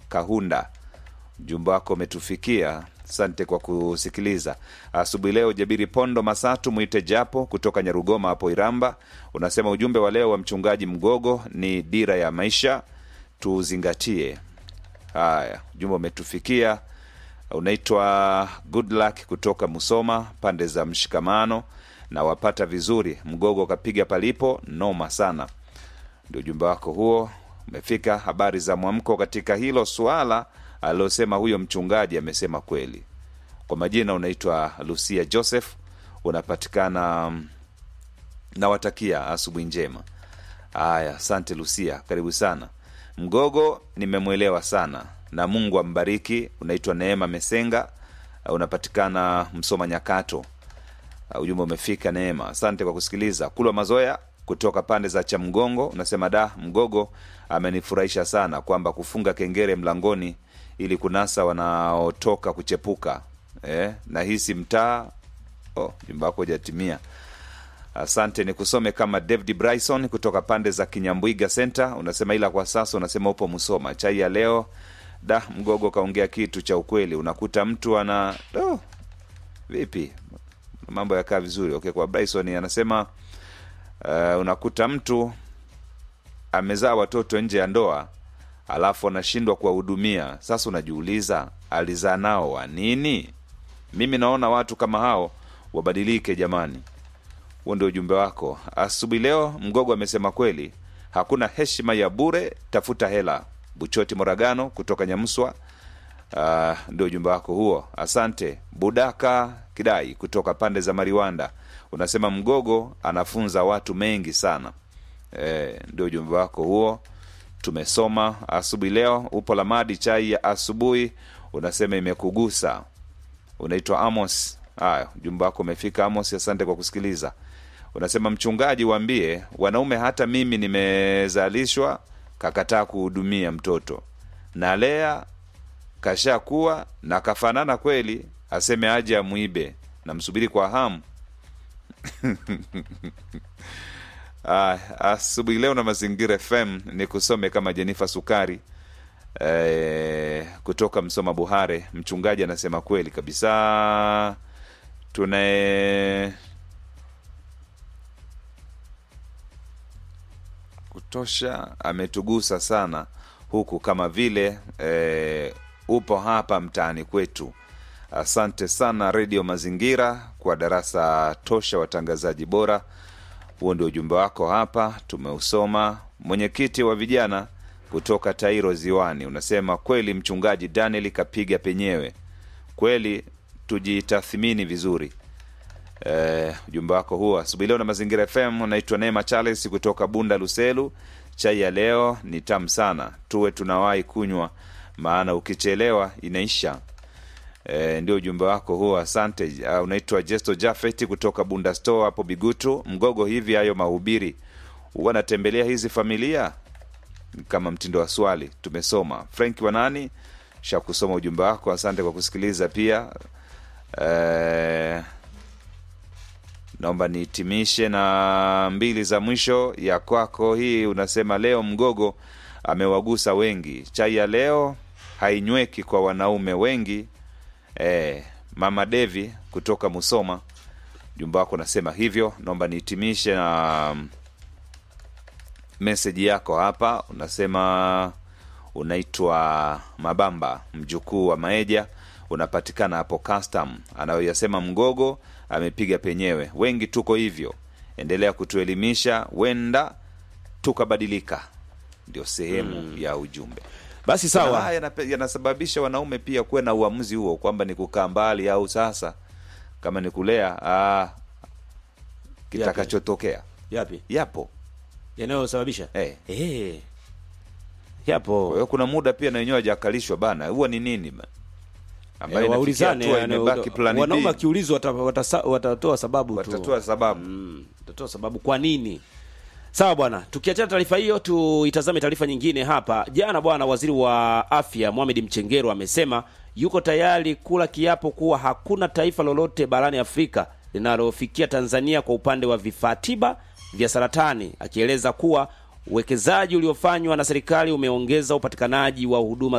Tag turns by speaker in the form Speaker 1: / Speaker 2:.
Speaker 1: Kahunda. Ujumbe wako umetufikia, asante kwa kusikiliza asubuhi leo. Jabiri Pondo Masatu mwite japo kutoka Nyarugoma hapo Iramba, unasema ujumbe wa leo wa mchungaji Mgogo ni dira ya maisha, tuzingatie haya. Ujumbe umetufikia. Unaitwa Good Luck kutoka Musoma pande za Mshikamano na wapata vizuri. Mgogo kapiga palipo noma sana, ndio ujumbe wako huo umefika. Habari za mwamko katika hilo suala alilosema huyo mchungaji, amesema kweli. Kwa majina unaitwa Lucia Joseph, unapatikana nawatakia asubuhi njema. Haya, asante Lucia, karibu sana. Mgogo nimemwelewa sana na Mungu ambariki. Unaitwa Neema Mesenga, unapatikana Msoma Nyakato. Ujumbe umefika Neema, asante kwa kusikiliza. Kulwa Mazoya kutoka pande za Chamgongo unasema da, Mgogo amenifurahisha sana kwamba kufunga kengere mlangoni ili kunasa wanaotoka kuchepuka eh, na hisi mtaa oh, jumba wako hujatimia. Asante, ni kusome kama David Bryson kutoka pande za Kinyambwiga Center, unasema ila kwa sasa unasema upo Musoma. Chai ya leo da, Mgogo kaongea kitu cha ukweli. Unakuta mtu ana oh, vipi mambo yakaa vizuri. Okay, kwa Bryson anasema uh, unakuta mtu amezaa watoto nje ya ndoa alafu anashindwa kuwahudumia. Sasa unajiuliza alizaa nao wa nini? Mimi naona watu kama hao wabadilike jamani. Huo ndio ujumbe wako asubuhi leo. Mgogo amesema kweli, hakuna heshima ya bure, tafuta hela. Buchoti Moragano kutoka Nyamswa. Uh, ndio ujumbe wako huo, asante. Budaka Kidai kutoka pande za Mariwanda unasema Mgogo anafunza watu mengi sana. E, ndio ujumbe wako huo, tumesoma asubuhi leo. Upo Lamadi, chai ya asubuhi unasema imekugusa. Unaitwa Amos. Haya, ujumbe wako umefika Amos, asante kwa kusikiliza. Unasema mchungaji, waambie wanaume, hata mimi nimezalishwa kakataa kuhudumia mtoto nalea kashakuwa na kafanana kweli, aseme aje amwibe, namsubiri kwa hamu. Ah, asubuhi leo na Mazingira FM ni kusome kama Jenifa Sukari eh, kutoka Msoma Buhare. Mchungaji anasema kweli kabisa, tunae kutosha, ametugusa sana huku kama vile eh, upo hapa mtaani kwetu. Asante sana Redio Mazingira kwa darasa tosha, watangazaji bora. Huo ndio ujumbe wako hapa, tumeusoma. Mwenyekiti wa vijana kutoka Tairo Ziwani unasema kweli, mchungaji Daniel kapiga penyewe kweli, tujitathmini vizuri. Eh, ujumbe wako huo asubuhi leo na Mazingira FM. Unaitwa Neema Charles kutoka Bunda Luselu. Chai ya leo ni tamu sana, tuwe tunawahi kunywa, maana ukichelewa inaisha. E, ndio ujumbe wako huo, asante. Uh, unaitwa Jesto Jafet kutoka Bunda Store hapo Bigutu Mgogo. Hivi hayo mahubiri huwa natembelea hizi familia kama mtindo wa swali? Tumesoma. Frank Wanani sha kusoma ujumbe wako, asante kwa kusikiliza pia. E, naomba nihitimishe na mbili za mwisho ya kwako hii. Unasema leo Mgogo amewagusa wengi, chai ya leo hainyweki kwa wanaume wengi. E, mama Devi kutoka Musoma, jumba wako nasema hivyo. Naomba nihitimishe na meseji yako hapa. Unasema unaitwa Mabamba, mjukuu wa Maeja, unapatikana hapo custom. Anayoyasema Mgogo amepiga penyewe, wengi tuko hivyo. Endelea kutuelimisha, wenda tukabadilika. Ndio sehemu mm. ya ujumbe.
Speaker 2: Basi
Speaker 1: Kuna
Speaker 2: sawa.
Speaker 1: haya yanape- yanasababisha wanaume pia kuwe na uamuzi huo kwamba ni kukaa mbali au sasa kama ni kulea ah, kitakachotokea
Speaker 2: Yapi
Speaker 1: yapo.
Speaker 2: yanayosababisha
Speaker 1: Eh.
Speaker 2: Eh.
Speaker 1: Kwa
Speaker 2: yapo
Speaker 1: hiyo kuna muda pia na wenyewe hajakalishwa bana, huwa ni nini ba? ambayo
Speaker 2: Eh,
Speaker 1: inafikia
Speaker 2: waulizane
Speaker 1: hatua
Speaker 2: yani,
Speaker 1: imebaki plan
Speaker 2: wanaume
Speaker 1: B,
Speaker 2: wakiulizwa wata- watasa- watatoa sababu tu.
Speaker 1: watatoa sababu
Speaker 2: Mm, tutatoa sababu kwa nini. Sawa bwana, tukiachana taarifa hiyo, tuitazame taarifa nyingine hapa. Jana bwana, waziri wa afya Mohamed Mchengero amesema yuko tayari kula kiapo kuwa hakuna taifa lolote barani Afrika linalofikia Tanzania kwa upande wa vifaa tiba vya saratani, akieleza kuwa uwekezaji uliofanywa na serikali umeongeza upatikanaji wa huduma